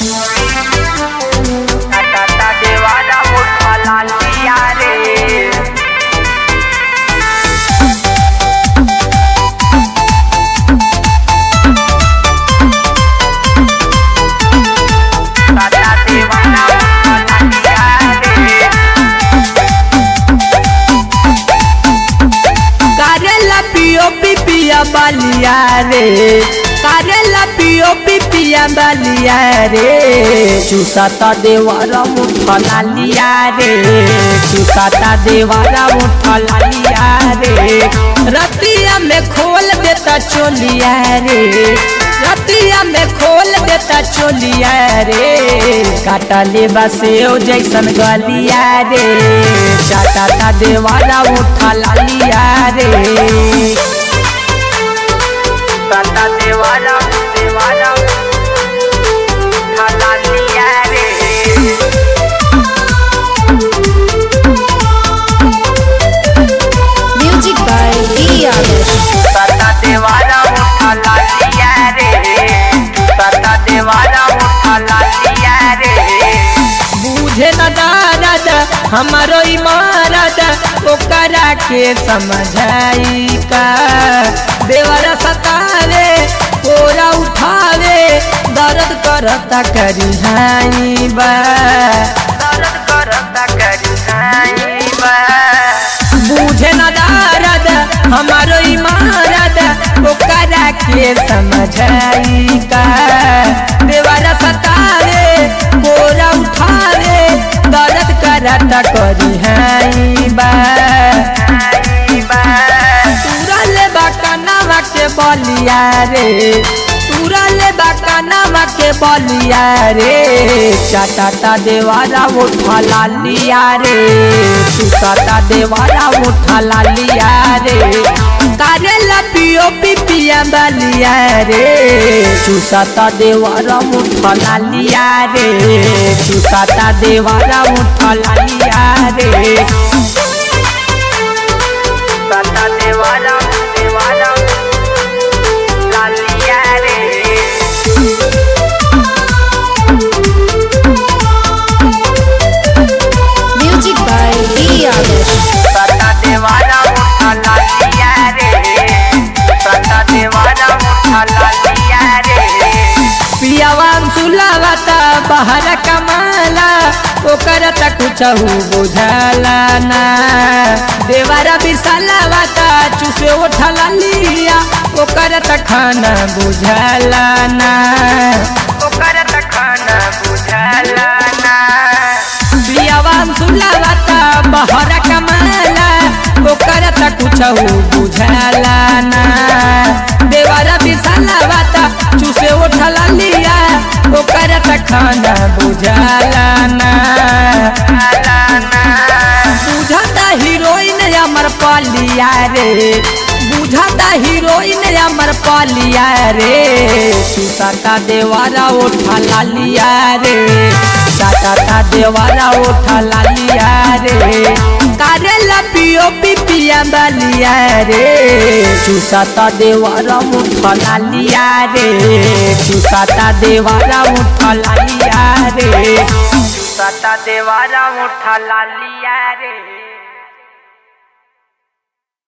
टाटा देवाला मोठा लालिया रे टाटा देवाला मोठा लालिया रे करेला पियो पिपिया बालिया रे करेला पियो पिपिया बालिया रे चुसाता देवारा मुठा लालिया रे चुसाता देवारा मुठा लालिया रे रतिया में खोल देता चोलिया रे रतिया में खोल देता चोलिया रे काटा ले बसेओ जैसन गलिया रे चाटा देवारा उठा लालिया रे टाटा देवाला देवाला मोठा लालिया रे Music by D. Adesh. Tata देवाला मोठा लालिया रे टाटा देवाला मोठा लालिया रे बूझे न दारद हमारो इमारत ओकरा के समझाई का देवरा सतावे कोरा उठावे दर्द करता करिहाई बा दर्द करता करी बा बूझे न दारद हमारो इमारत ओकरा के समझाई का देवरा सतावे कोरा उठावे दर्द करता करिहाई बा तुरल बकनवा के बलिया रे तुरल बकनवा के बलिया रे चाटा देवारा उठा लालिया रे सुसाता देवारा उठा लालिया रे करेला पियो पिपिया बलिया रे सुसाता देवारा उठा लालिया रे सुसाता देवारा उठा लालिया रे टाटा देवाला देवाला लालिया रे Music by D. Adesh. Tata देवाला मोठा लालिया रे टाटा देवाला मोठा लालिया रे पियावान सुलावता बाहर कमाला ओकर त कुछ बुझाला ना देवारा बिसलावता चुसे उठला लिया ओकर त खाना बुझाला ना ओकर तखन बुझला ना पियावान सुलावता बाहर कमाला ओकर त कुछ बुझाला ना देवारा बिसलावता चुसे उठला लिया ओकर त खाना बुझाला ना बुझाता हीरोइन अमर पालिया रे बुझाता हीरोइन अमर पालिया रे सुसाता देवारा उठा लालिया रे साता देवारा उठा लालिया रे करेला पियो पिपिया बलिया रे सुसाता देवारा उठा लालिया रे सुसाता देवारा उठा लालिया रे टाटा देवाला मोठा लालिया रे